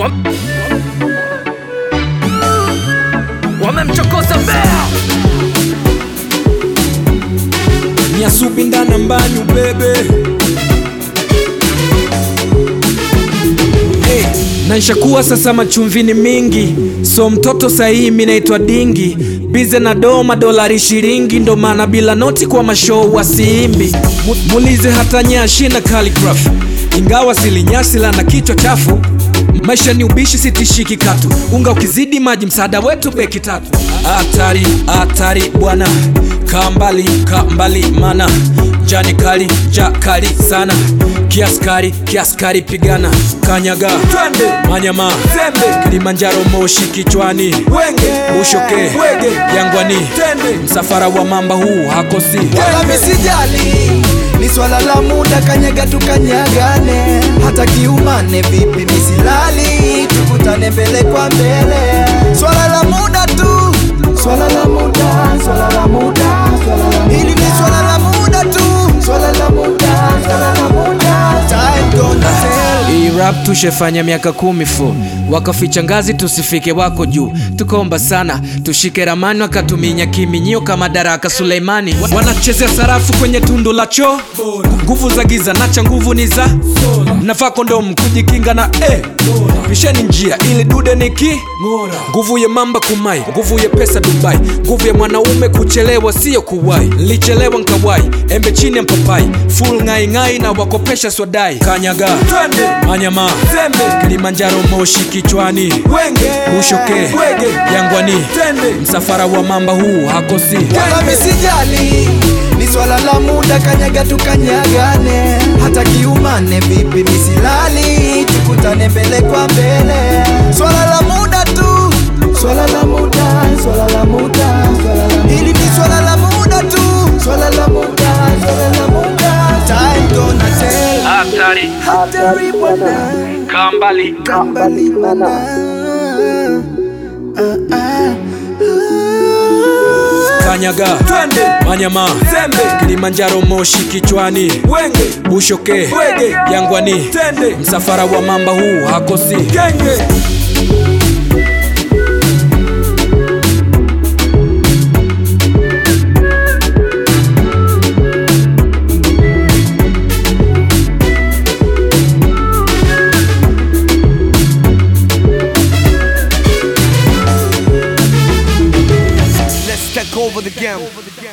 Wam- Wamemchokoza Bea Nyasubi ndana mbanyu bebe hey, naishakuwa sasa machumvini mingi so mtoto sahihi mi naitwa dingi bize na doma dolari shiringi ndo maana bila noti kwa mashou wasiimbi Mu- mulize hata nyashi na calligraph ingawa silinyasi la na kichwa chafu maisha ni ubishi sitishiki katu unga ukizidi maji msaada wetu beki tatu hatari hatari bwana kaa mbali kaa mbali mana jani kali ja kali sana kiaskari kiaskari pigana kanyaga twende manyama zembe kilimanjaro moshi kichwani wenge ushoke wege yangwani tende msafara wa mamba huu hakosi wala misijali ni swala la muda kanyaga tukanyagane hata kiumane vipi misilali tukutane mbele kwa mbele swala la muda tu swala la muda swala la muda swala la hili ni swala la muda tu swala la muda swala la muda time gonna tell Hii rap tushefanya miaka kumi fu wakaficha ngazi tusifike wako juu tukaomba sana tushike ramani wakatuminya kiminyio kama daraka Suleimani Wa- wanachezea sarafu kwenye tundu la choo nguvu za giza nacha nguvu ni za nafaa kondomu kujikinga na eh. pisheni njia ili dude niki nguvu ya mamba kumai nguvu ya pesa Dubai nguvu ya mwanaume kuchelewa sio kuwai lichelewa nkawai embe chini ya mpapai full ngai ngai na wakopesha swadai kanyaga twende manyama zembe kilimanjaro moshi kichwani wenge ushoke wege yangwani tende msafara wa mamba huu hakosi wala misijali ni swala la muda kanyaga tukanyagane hata kiumane vipi misilali tukutane mbele kwa mbele swala la muda tu swala la muda swala la muda swala la hili ni swala la muda tu swala la muda swala la muda time gonna tell hatari hatari bwana kambali kambali mana ah, ah. kanyaga twende manyama zembe kilimanjaro moshi kichwani wenge ushoke wege yangwani tende msafara wa mamba huu hakosi genge Let's take over the game.